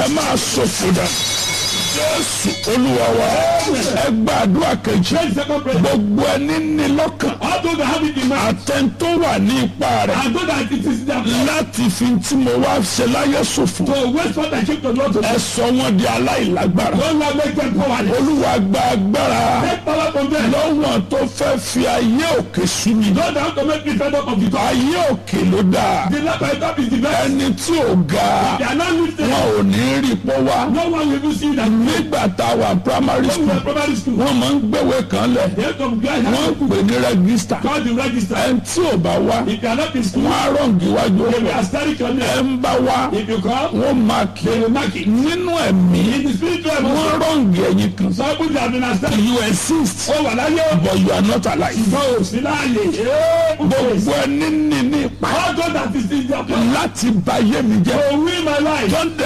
ẹ máa ṣòfò dà jésù olúwa wa ẹ gbàdúrà kejì Pray the second prayer. gbogbo ẹni ní lọ́kàn All those that have it in mind. àtẹ̀ntó wà ní ipa rẹ̀ And those that it is their plan láti fi tí mo wá ṣe láyé ṣòfò to waste what I came to Lord to ẹ do. sọ wọn di aláìlágbára Don't let make them powerless. olúwa gba agbára Take power from them. lọ́wọ́n tó fẹ́ fi ayé òkè sú mi Those that have to make me fed up of the top. ayé òkè ló dáa The left by top is the best. ẹni tí ò ga They are not lifted. wọn ò ní rí pọ́ wá No one will even see that. nígbà tá a wà primary When we school were primary school. wọ́n máa ń gbéwé kan lẹ̀ They have to go and wọ́n have pè ní rẹ́gísítà call the register. ẹni tí ò bá wá If you are not in school, wọ́n á rọ̀ǹgì wájú they will ọ̀pọ̀ asterisk your ẹ name. ń bá wá If you come, wọ́n máa kí they will mark it. nínú ẹ̀mí In the spiritual wọ́n emotion, rọ̀ǹgì ẹ̀yìn kan some people have been asterisk. you exist Ó wà láyé. but you are not alive Ṣùgbọ́n ò sí láàyè. Ee, gbogbo ẹni ní ní ipa All those that is in their plan láti bà ayé mi jẹ́ to win my life. tó ń